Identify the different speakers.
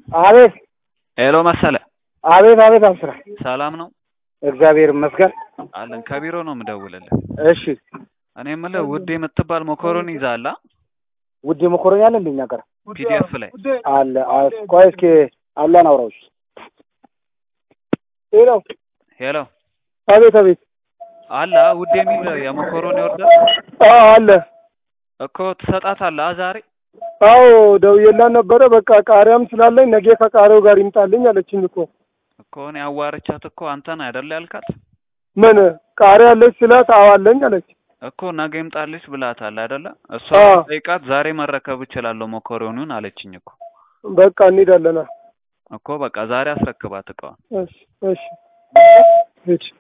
Speaker 1: አቤት
Speaker 2: ሄሎ መሰለ፣
Speaker 1: አቤት አቤት አብስራ
Speaker 2: ሰላም ነው
Speaker 1: እግዚአብሔር ይመስገን።
Speaker 2: አለን። ከቢሮ ነው የምደውልልህ።
Speaker 1: እሺ
Speaker 2: እኔ የምልህ ውድ የምትባል መኮሮኒ ይዛላ
Speaker 1: ውድ መኮረኒ አለ እንደኛ ጋር
Speaker 2: ፒዲኤፍ ላይ
Speaker 1: አለ። አስ- ቆይ እስኪ አላን አውራዎች ሄሎ
Speaker 2: ሄሎ
Speaker 1: አቤት አቤት
Speaker 2: አለ ውድ የሚል የመኮሮኒ ኦርደር
Speaker 1: አዎ አለ።
Speaker 2: እኮ ትሰጣታለህ ዛሬ?
Speaker 1: አዎ ደውዬላት ነበረ። በቃ ቃሪያም ስላለኝ ነገ ከቃሪያው ጋር ይምጣልኝ አለችኝ እኮ።
Speaker 2: እኮ እኔ አዋርቻት እኮ አንተን አይደል ያልካት?
Speaker 1: ምን ቃሪያ አለች ስላት አዎ አለኝ አለች።
Speaker 2: እኮ ነገ ይምጣልሽ ብላታል አይደለ? እሷ
Speaker 1: አዎ።
Speaker 2: ጠይቃት ዛሬ መረከብ እችላለሁ መኮሮኒውን አለችኝ እኮ።
Speaker 1: በቃ እንሄዳለና
Speaker 2: እኮ በቃ ዛሬ አስረክባት እቃዋን።
Speaker 1: እሺ እሺ እሺ